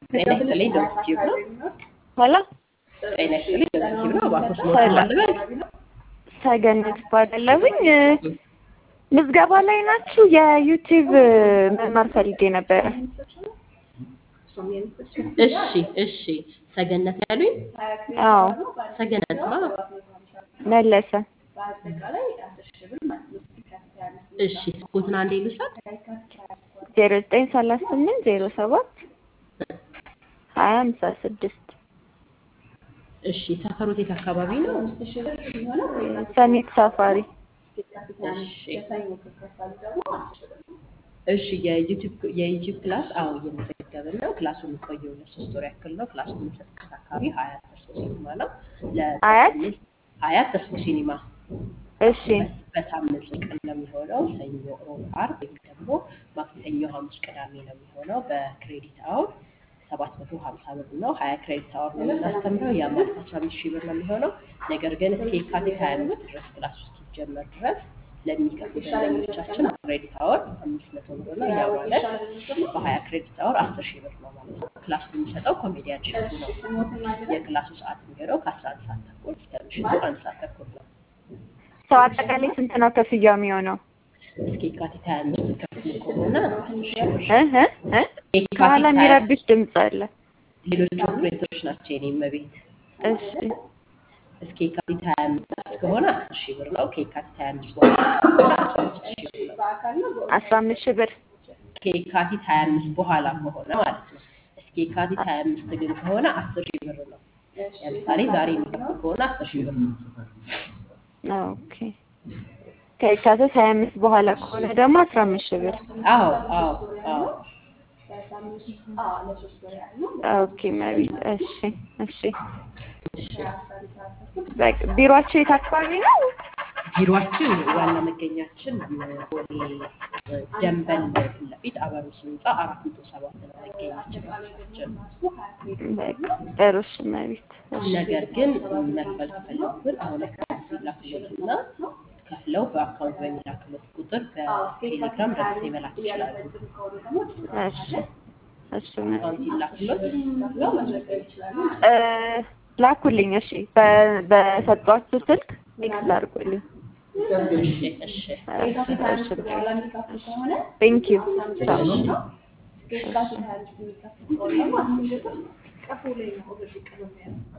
ጤና ይስጥልኝ ዶክቲቭ ነው። ሄሎ ጤና ይስጥልኝ ዶክቲቭ ነው። እባክዎት ሞት ማለበል ሰገነት እባላለሁኝ። ምዝገባ ላይ ናችሁ? የዩቲዩብ መማር ፈልጌ ነበረ። እሺ እሺ። ሰገነት ያሉኝ አዎ ሰገነት ማ መለሰ እሺ። ስልክዎትን አንዴ ልውሰድ። ዜሮ ዘጠኝ ሰላሳ ስምንት ዜሮ ሰባት ሀያ ሃምሳ ስድስት እሺ። ሰፈሮት የት አካባቢ ነው? ሰሚት ሳፋሪ እሺ እሺ። የዩቲዩብ የዩቲዩብ ክላስ አዎ እየመዘገብን ነው። ክላሱ የሚቆየው ለሶስት ወር ያክል ነው። ክላሱ የምንሰጥበት አካባቢ ሀያት ተስፎ ሲኒማ ነው። አያት ሀያት ተስፎ ሲኒማ እሺ በሳምንት ቀን ነው የሚሆነው። ሰኞ፣ ሮብ፣ ዓርብ ወይም ደግሞ ማክሰኞ፣ ሐሙስ፣ ቅዳሜ ነው የሚሆነው። በክሬዲት አውር ሰባት መቶ ሀምሳ ብር ነው። ሀያ ክሬዲት አወር ነው የምናስተምረው። ያ ማለት አስራ አምስት ሺህ ብር ነው የሚሆነው። ነገር ግን እስከ የካቲት ሀያ አምስት ድረስ ክላስ ውስጥ ሲጀመር ድረስ ለሚከፍሉ ደንበኞቻችን ክሬዲት አወር አምስት መቶ ብር ነው። ያ ማለት በሀያ ክሬዲት አወር አስር ሺህ ብር ነው ማለት ነው። ክላሱ የሚሰጠው ኮሜዲያን ሸቱ ነው። የክላሱ ሰዓት የሚሆነው ከአስራ አንድ ሰዓት ተኩል እስከ ምሽቱ አንድ ሰዓት ተኩል ነው። ሰው አጠቃላይ ስንት ነው ክፍያው የሚሆነው? እስከ የካቲት ሀያ አምስት ከፍሉ ከሆነ አስር ሺህ ብር እ እ እ ከኋላ የሚረብሽ ድምፅ አለ። ሌሎች ኦፕሬተሮች ናቸው የኔ መቤት። እሺ እስከ የካቲት ሀያ አምስት ከሆነ አስር ሺህ ብር ነው። ከየካቲት ሀያ አምስት በኋላ ከሆነ አስራ አምስት ሺህ ብር ነው። አስራ አምስት ሺህ ብር ከየካቲት ሀያ አምስት በኋላ ከሆነ ማለት ነው። እስከ የካቲት ሀያ አምስት ግን ከሆነ አስር ሺህ ብር ነው። ለምሳሌ ዛሬ የሚከፍል ከሆነ አስር ሺህ ብር ነው። ኦኬ ከየካቲት ሀያ አምስት በኋላ ከሆነ ደግሞ አስራ አምስት ሺህ ብር አዎ አዎ አዎ ኦኬ መቤት እሺ እሺ በቃ ቢሮአቸው የት አካባቢ ነው? ቢሮአችን ዋና መገኛችን ቦሌ ደንበል ፊት ለፊት አበሮስ ህንፃ አራት መቶ ሰባት ነው መገኛችን ኦፊሳችን። በቃ ጥሩ እሺ መቤት እሺ ነገር ግን መክፈል ከፈለጉ ግን አሁን አካውንት ይላክሎትና ከፍለው በአካውንት በሚላክሎት ቁጥር በቴሌግራም ደረሰ መላክ ይችላሉ። እሺ እሺ መቤት አካውንት ይላክሎት እ ላኩልኝ እሺ በ- በሰጧችሁ ስልክ ቴክስት አድርጉልኝ እሺ እሺ እሺ ቴንክ ዩ ቻው እሺ